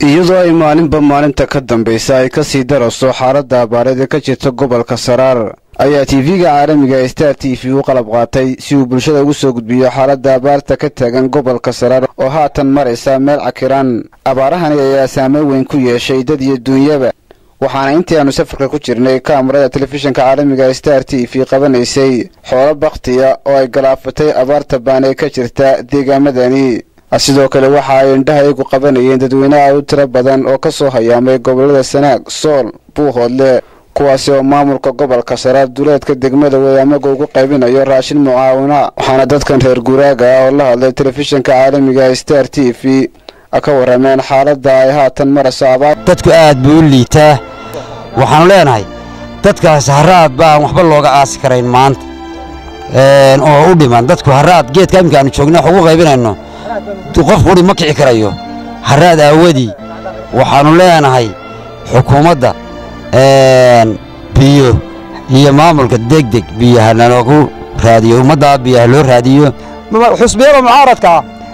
iyadoo ay maalinba maalinta ka dambaysa ay ka sii darayso xaaladda abaareed ee ka jirta gobolka saraar ayaa tv-ga caalamiga ee star t v u qalab qaatay si uu bulshada ugu soo gudbiyo xaaladda abaarta ka taagan gobolka saraar oo haatan maraysa meel cakiran abaarahani ayaa saameyn weyn ku yeeshay dad iyo duunyaba waxaana intii aanu safarka ku jirnay kaamarada telefishinka caalamiga ee star t v qabanaysay xoolo bakhtiya oo ay galaafatay abaarta baan ee ka jirta deegaamadani sidoo kale waxa ay indhaha iyagu qabanayeen dadweynaha u tiro badan oo ka soo hayaamay gobollada sanaag sool buuhoodle kuwaasi oo maamulka gobolka saraar duleedka degmada wadaamaga ugu qaybinayo raashin mucaawina waxaana dadkan reer guuraaga ah oo la hadlay telefishinka caalamiga ee star t v ka warrameen xaaladda ay haatan marayso abaar dadku aad buu u liitaa waxaannu leenahay dadkaas haraad baan waxba looga aasi karayn maanta oo u dhiman dadku haraad geedka imika aanu joogna wax ugu qaybinayno qof quri ma kici karayo haraad aawadii waxaannu leenahay xukuumadda biyo iyo maamulka degdeg biyaha naloogu raadiyo ummaddaa biyaha loo raadiyo xusbiyada mucaaradka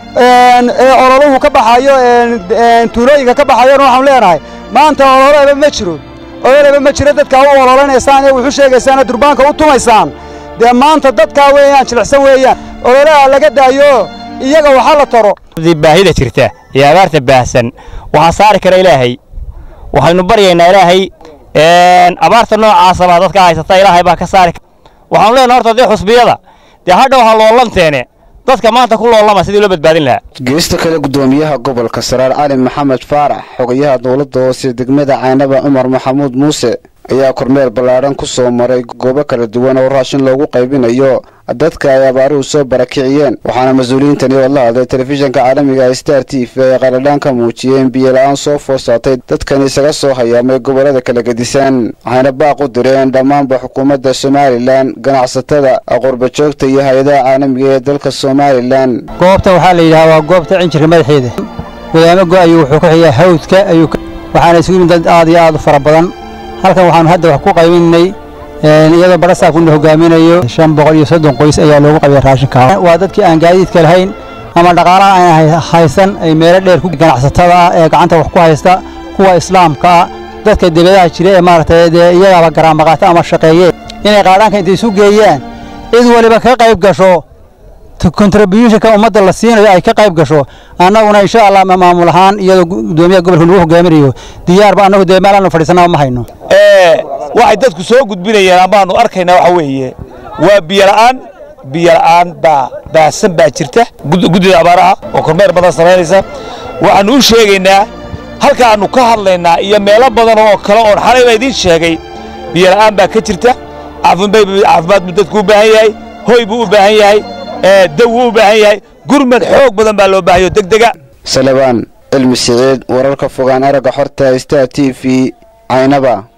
ee ololuhu ka baxayo tuulooyinka ka baxayona waxaanu leenahay maanta ololeba ma jiro ololeba ma jiro dadkaa u ololanaysaan ee wuxu sheegaysaan ee durbaanka u tumaysaan dee maanta dadkaa weeyaan jilicsan weeyaan ololaha laga daayo iyaga waxa la taro baahida jirta iyo abaarta baahsan waxaa saari kara ilaahay waxaynu baryaynaa ilaahay abaarta noocaasabaa dadka haysata ilaahay baa ka saari waxaanu leenahay horta dee xusbiyada dee hadha waxaa loolanteene dadka maanta ku loolama sidii loo badbaadin lahaa geesta kale guddoomiyaha gobolka saraar cali maxamed faarax xogayaha dowladda hoose degmada caynaba cumar maxamuud muuse ayaa kormeel ballaadhan ku soo maray goobo kala duwan oo raashin loogu qaybinayo dadka ay abaaruhu soo barakiciyeen waxaana mas-uuliyiintani oo la hadlay telefishinka caalamiga ee star t v ay qaladhaan ka muujiyeen biyola-aan soo foosaatay dadkan isaga soo hayaamay gobollada kala gedisaan waxayna baaq u direen dhammaanba xukuumadda somalilan ganacsatada qurbajoogta iyo hay-adaha caalamiga ee dalka somalilan goobtan waxaa la yidhaha waa goobta cinjirka madaxeeda wadaamago ayuu wuxuu ku xigaa hawdka ayuu waxaana isugu yimid dad aad iyo aad u fara badan halkan waxaanu hadda wax ku qaybinay iyadoo barasaabkuna hogaaminayo shan boqol iyo soddon qoys ayaa loogu qabiya raashinka waa dadkii aan gaadiidka lahayn ama dhaqaalaha aan haysan ay meelo dheer ku ganacsatada ah ee gacanta wax ku haysta kuwa islaamka ah dadka debadaha jira ee maaragtay dee iyagaaba garaamaqaata ama shaqeeye inay qaadhaanka intay isu geeyaan cid waliba ka qayb gasho contributionka ummadda la siinayo ay ka qayb gasho annaguna insha allah maamul ahaan iyadoo gudoomiyaha gobolka lagu hogaaminayo diyaarba annagu dee meel aanu fadhiisanaba ma hayno waxay dadku soo gudbinayeen amaanu arkaynaa waxa weeye waa biyola'aan biyola'aan baa baahsan baa jirta guddida abaaraha oo kormeer badan samaynaysa waxaannu u sheegaynaa halkaannu ka hadlaynaa iyo meelo badan oo kale oon xalayba idiin sheegay biyola'aan baa ka jirta caafimaad buu dadku u baahan yahay hoy buu u baahan yahay daw wuu u baahan yahay gurmad xoog badan baa loo baahayo degdega salebaan cilmi siciid wararka fogaan aragga xorta star t v caynaba